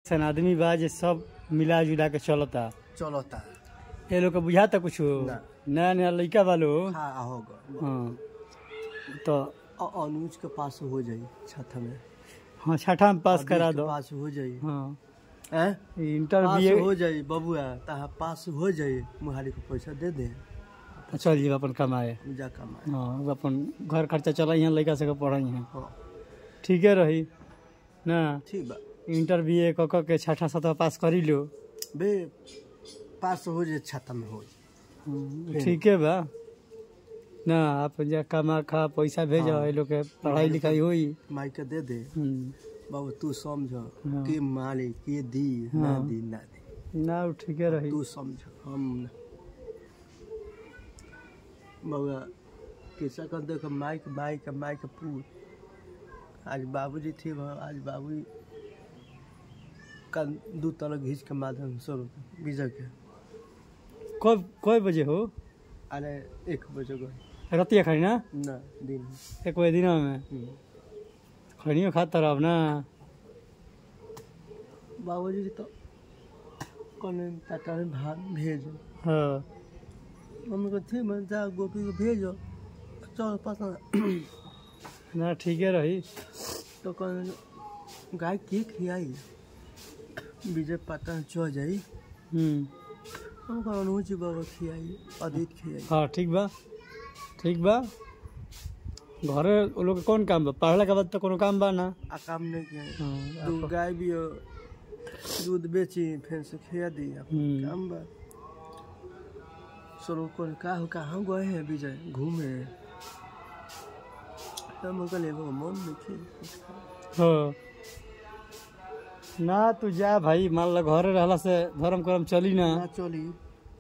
सन आदमी बा जे सब मिला जुला के चलता चलता ये लोग के बुझाता कुछ ना। नया नया लड़का वालो हाँ होगा हाँ तो अ- अनुज के पास हो जाई छठ में हाँ छठा में पास अभी करा के दो पास हो जाई हाँ हैं इंटर पास बी हो जाई बबुआ तहा पास हो जाई मुहारी को पैसा दे दे चल जी अपन कमाए जा कमाए हाँ वो अपन घर खर्चा चला यहाँ लड़का सबके पढ़ाई हैं हाँ ठीके रही ना ठीक बा इंटर बी ए क के छठा सतवा पास करी लो बे पास हो जाए छठ में हो जाए हाँ, ठीके बा ना आप जा कमा खा पैसा भेजो हाँ। ये लोग के पढ़ाई लिखाई होई माई के दे दे हम्म, बाबू तू समझ हाँ। के मारे के दी ना हाँ। दी ना दी ना वो ठीके रही तू समझ हम न। बउआ कैसा कर देख माइक माइक माइक पूछ आज बाबूजी थे वहाँ आज बाबू का दू तरह घींच के माध्यम सौ विजय के कब कय बजे हो अरे एक बजे गए रतिया खाई ना ना दिन एक बजे दिन में हम्म। खड़ियो खाता रह ना बाबूजी तो कौन टाटा में भात भेजो हाँ मम्मी को थी मैं जा गोपी को भेजो चल पता ना ठीके रही तो कौन गाय के खियाई विजय पता चल जाई हम्म हम कौन अनुज बाबा खियाई अदित खियाई हाँ ठीक बा ठीक बा घरे वो लोग के कौन काम बा पढ़ला के बाद तो कोनो काम बा ना आ काम नहीं किया हाँ, दू गाय भी हो, दूध बेची फिर से खिया दी अपन हम्म। काम बा सरो कौन का हो कहाँ गए हैं विजय घूमे हम कहले वो मन नहीं खे हाँ। ना तू जा भाई मान लो घरे रहला से धर्म कर्म चली ना ना चली